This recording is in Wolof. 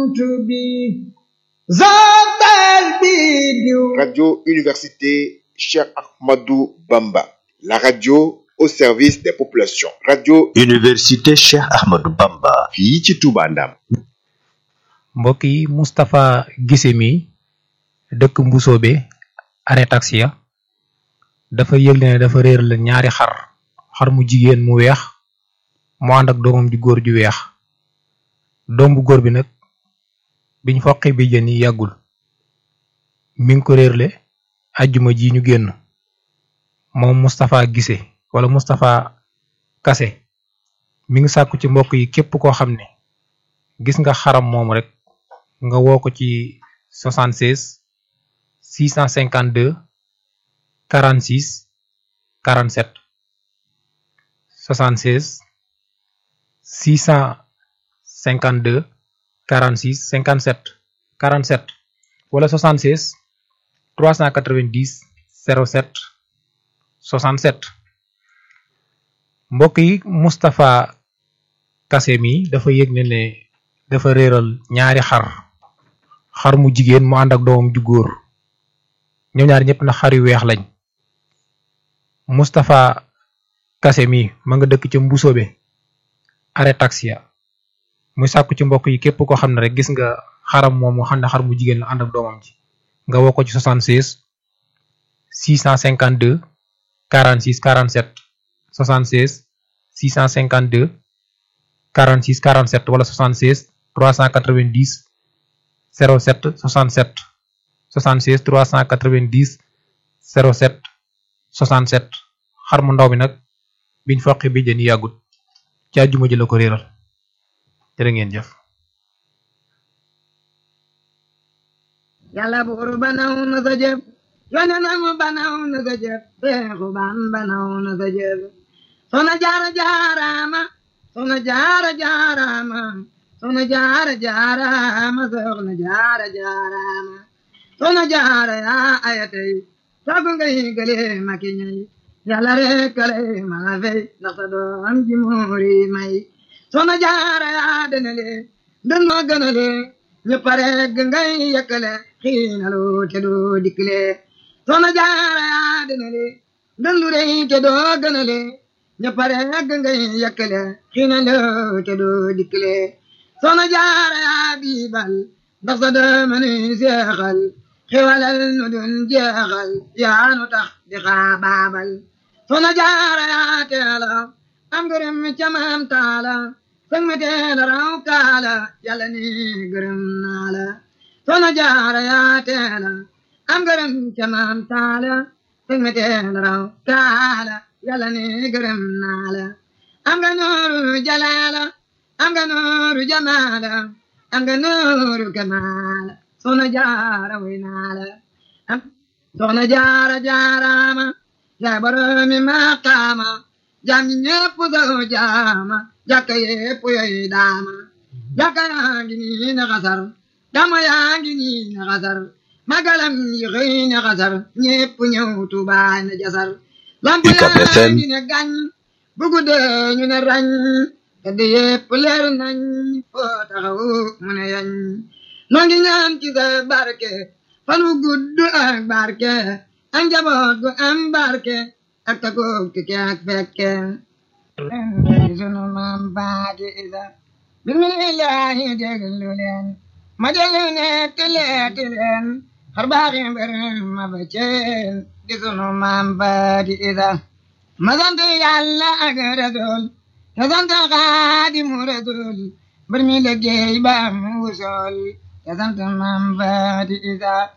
buntu bi zabal bi diw Radio Université Cheikh Ahmadou Bamba, la radio au service des populations. Radio Université Cheikh Ahmadou Bamba. fii ci Touba Ndam. mbokk yi Moustapha Guissé mi dëkk Mbusoobe arrêt taxi ya dafa yëgle ne dafa réer la ñaari xar xar mu jigéen mu weex mu ànd ak doomam ju góor ju weex doom bu góor bi nag biñ foqi bi jën yi yàggul mi ngi ko réerle ajjuma ji ñu génn moom Moustapha Guissé wala Moustapha Kassé mi ngi sàkku ci mbokk yi képp koo xam ne gis nga xaram moom rek nga woo ko ci 76 652 46 47 76 652 46 57 47 wala 76 390 07 67 mbokk yi Moustapha Kassé mi dafa yëg ne ne dafa réeral ñaari xar xar mu jigéen mu ànd ak doomam ju góor ñoom ñaari ñëpp na xar yu weex lañ Moustapha Kassé mi ma nga dëkk ca Mbusoobe arrêt taxi ya muy sàkku ci mbokk yi képp koo xam ne rek gis nga xaram moom mu xam ne xar mu jigéen la ànd ak doomam ji nga woo ko ci 76 652 46 47 76 652 46 47 wala 76 390 07 67 76 390 07 67 xar mu ndaw mi nag biñ foqi bi jën yàggut ci àjjuma ji la ko réeral jërë ngeen jëf yàlla buur banaw na sa jëf yonenam banaw na sa jëf seexu ban banaw na sa jëf soxna jaara jaaraama soxna jaara jaaraama soxna jaara jaaraama soxna jaara jaaraama soxna jaara yaa ayatay sagu ngay gële maki ñay yàlla rek kale mala fey ndax sa doom ji muuri may soxna jaara yaa denale den moo gënale ñëpp rek ngay yëkkale xiinalu te doo dikkile soxna jaara yaa denale den lu rëy te doo gënale ñëpp rek ngay yëkkale xiinalu te doo dikkile soxna jaara yaa biibal ndax sa doom ni seexal xewalal nu dun jeexal yaa nu tax di xaabaabal soxna jaara yaa teela am gërëm ca maam taala sëg me teela raw kaala yàlla ni gërëm naa la soxna jaara yaa teela am gërëm ca maam taala sëg me teela raw kaala yàlla ni gërëm naa la am nga nooru jalaala am nga nooru jamaala am nga nooru kamaala soxna jaara way naa la am soxna jaara jaaraama yaa boromi maqaama jaam ñi ñépp saw jaama jàkka yépp yoy daama jàkka yaa ngi nii na xasar dama yaa ngi nii na xasar magalam yi xëy na xasar ñépp ñëw tubaay na jasar lamp yaa ngi ne gañ bu guddee ñu ne rañ te di yépp leer nañ foo taxaw mu ne yañ noo ngi ñaan ci sa barke fan wu gudd ak barke ak njaboot gu am barke ak takoog tike ak fekke leen sunu maam baati isa bismillahi déglu leen ma déglu netti leeti leen xar baaxi mbir ma ba ceen di sunu maam baati isa ma sant yàlla ak rasul te sant xaadimu rasul mbir mi liggéey ba am wusool te sant maam baati isa